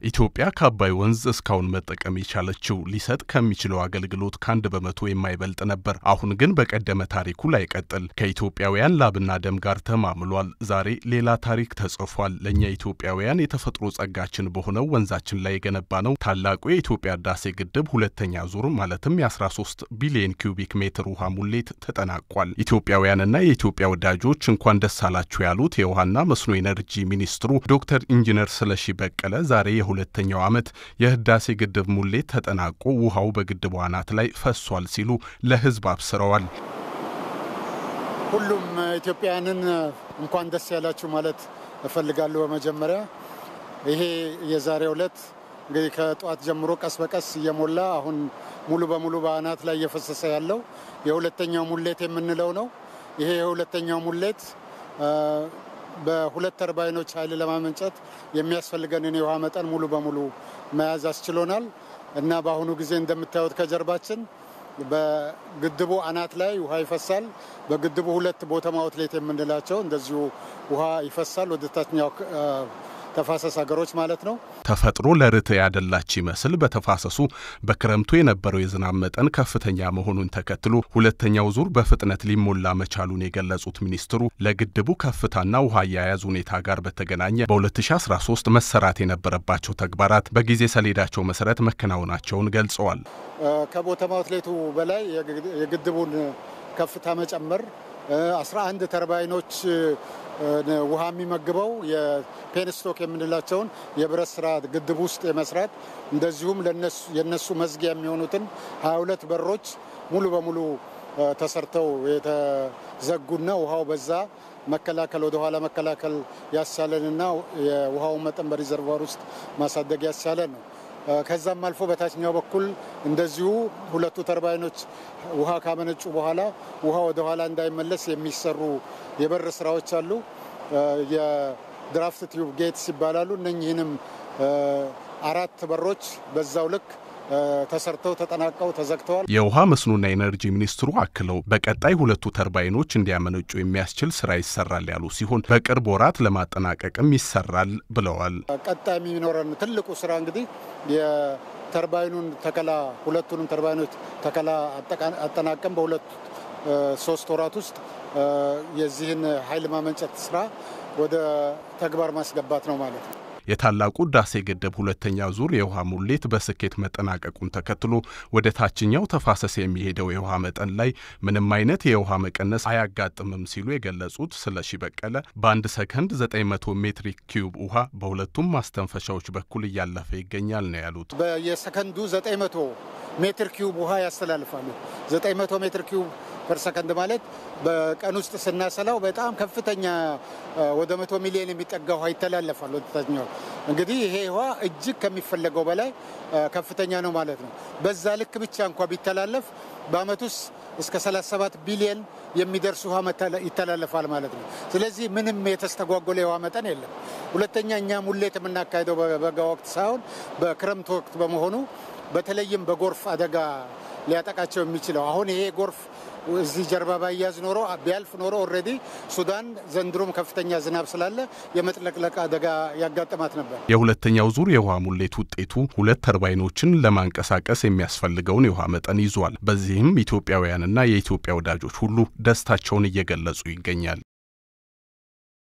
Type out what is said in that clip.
ኢትዮጵያ ከአባይ ወንዝ እስካሁን መጠቀም የቻለችው ሊሰጥ ከሚችለው አገልግሎት ከአንድ በመቶ የማይበልጥ ነበር። አሁን ግን በቀደመ ታሪኩ ላይቀጥል ከኢትዮጵያውያን ላብና ደም ጋር ተማምሏል። ዛሬ ሌላ ታሪክ ተጽፏል። ለእኛ ኢትዮጵያውያን የተፈጥሮ ጸጋችን በሆነው ወንዛችን ላይ የገነባ ነው ታላቁ የኢትዮጵያ ህዳሴ ግድብ ሁለተኛ ዙር ማለትም የ13 ቢሊዮን ኪዩቢክ ሜትር ውሃ ሙሌት ተጠናቋል። ኢትዮጵያውያንና የኢትዮጵያ ወዳጆች እንኳን ደስ አላችሁ ያሉት የውሃና መስኖ ኤነርጂ ሚኒስትሩ ዶክተር ኢንጂነር ስለሺ በቀለ ዛሬ የሁለተኛው ዓመት የህዳሴ ግድብ ሙሌት ተጠናቆ ውሃው በግድቡ አናት ላይ ፈሷል ሲሉ ለህዝብ አብስረዋል። ሁሉም ኢትዮጵያውያንን እንኳን ደስ ያላችሁ ማለት እፈልጋለሁ። በመጀመሪያ ይሄ የዛሬው ዕለት እንግዲህ ከጠዋት ጀምሮ ቀስ በቀስ እየሞላ አሁን ሙሉ በሙሉ በአናት ላይ እየፈሰሰ ያለው የሁለተኛው ሙሌት የምንለው ነው። ይሄ የሁለተኛው ሙሌት በሁለት ተርባይኖች ኃይል ለማመንጨት የሚያስፈልገንን የውሃ መጠን ሙሉ በሙሉ መያዝ አስችሎናል እና በአሁኑ ጊዜ እንደምታዩት ከጀርባችን በግድቡ አናት ላይ ውሃ ይፈሳል። በግድቡ ሁለት ቦተም አውትሌት የምንላቸው እንደዚሁ ውሃ ይፈሳል ወደ ታችኛው ተፋሰስ ሀገሮች ማለት ነው። ተፈጥሮ ለርት ያደላች ይመስል በተፋሰሱ በክረምቱ የነበረው የዝናብ መጠን ከፍተኛ መሆኑን ተከትሎ ሁለተኛው ዙር በፍጥነት ሊሞላ መቻሉን የገለጹት ሚኒስትሩ ለግድቡ ከፍታና ውሃ አያያዝ ሁኔታ ጋር በተገናኘ በ2013 መሰራት የነበረባቸው ተግባራት በጊዜ ሰሌዳቸው መሰረት መከናወናቸውን ገልጸዋል። ከቦተም አውትሌቱ በላይ የግድቡን ከፍታ መጨመር 11 ተርባይኖች ውሃ የሚመግበው የፔንስቶክ የምንላቸውን የብረት ስራ ግድብ ውስጥ የመስራት እንደዚሁም የነሱ መዝጊያ የሚሆኑትን 22 በሮች ሙሉ በሙሉ ተሰርተው የተዘጉና ውሃው በዛ መከላከል ወደኋላ መከላከል ያስቻለንና የውሃውን መጠን በሪዘርቫር ውስጥ ማሳደግ ያስቻለን ነው። ከዛም አልፎ በታችኛው በኩል እንደዚሁ ሁለቱ ተርባይኖች ውሃ ካመነጩ በኋላ ውሃ ወደ ኋላ እንዳይመለስ የሚሰሩ የበር ስራዎች አሉ። የድራፍት ቲዩብ ጌትስ ይባላሉ። እነኚህንም አራት በሮች በዛው ልክ ተሰርተው ተጠናቀው ተዘግተዋል። የውሃ መስኖና ኤነርጂ ሚኒስትሩ አክለው በቀጣይ ሁለቱ ተርባይኖች እንዲያመነጩ የሚያስችል ስራ ይሰራል ያሉ ሲሆን በቅርብ ወራት ለማጠናቀቅም ይሰራል ብለዋል። ቀጣይ የሚኖረን ትልቁ ስራ እንግዲህ የተርባይኑን ተከላ ሁለቱንም ተርባይኖች ተከላ አጠናቀም በሁለት ሶስት ወራት ውስጥ የዚህን ኃይል ማመንጨት ስራ ወደ ተግባር ማስገባት ነው ማለት ነው። የታላቁ ህዳሴ ግድብ ሁለተኛ ዙር የውሃ ሙሌት በስኬት መጠናቀቁን ተከትሎ ወደ ታችኛው ተፋሰስ የሚሄደው የውሃ መጠን ላይ ምንም አይነት የውሃ መቀነስ አያጋጥምም ሲሉ የገለጹት ስለሺ በቀለ በአንድ ሰከንድ 900 ሜትሪክ ኪዩብ ውሃ በሁለቱም ማስተንፈሻዎች በኩል እያለፈ ይገኛል ነው ያሉት። በየሰከንዱ 900 ሜትር ኪዩብ ውሃ ያስተላልፋሉ። 900 ሜትር ኪዩብ ፐር ሰከንድ ማለት በቀን ውስጥ ስናሰላው በጣም ከፍተኛ ወደ መቶ ሚሊዮን የሚጠጋ ውሃ ይተላለፋል ወደ ታችኛው። እንግዲህ ይሄ ውሃ እጅግ ከሚፈለገው በላይ ከፍተኛ ነው ማለት ነው። በዛ ልክ ብቻ እንኳ ቢተላለፍ በአመት ውስጥ እስከ 37 ቢሊዮን የሚደርስ ውሃ ይተላለፋል ማለት ነው። ስለዚህ ምንም የተስተጓጎለ የውሃ መጠን የለም። ሁለተኛ እኛ ሙሌት የምናካሄደው በበጋ ወቅት ሳይሆን በክረምት ወቅት በመሆኑ በተለይም በጎርፍ አደጋ ሊያጠቃቸው የሚችለው አሁን ይሄ ጎርፍ እዚህ ጀርባ ባያዝ ኖሮ ቢያልፍ ኖሮ ኦልሬዲ ሱዳን ዘንድሮም ከፍተኛ ዝናብ ስላለ የመጥለቅለቅ አደጋ ያጋጥማት ነበር። የሁለተኛው ዙር የውሃ ሙሌት ውጤቱ ሁለት ተርባይኖችን ለማንቀሳቀስ የሚያስፈልገውን የውሃ መጠን ይዟል። በዚህም ኢትዮጵያውያንና የኢትዮጵያ ወዳጆች ሁሉ ደስታቸውን እየገለጹ ይገኛል።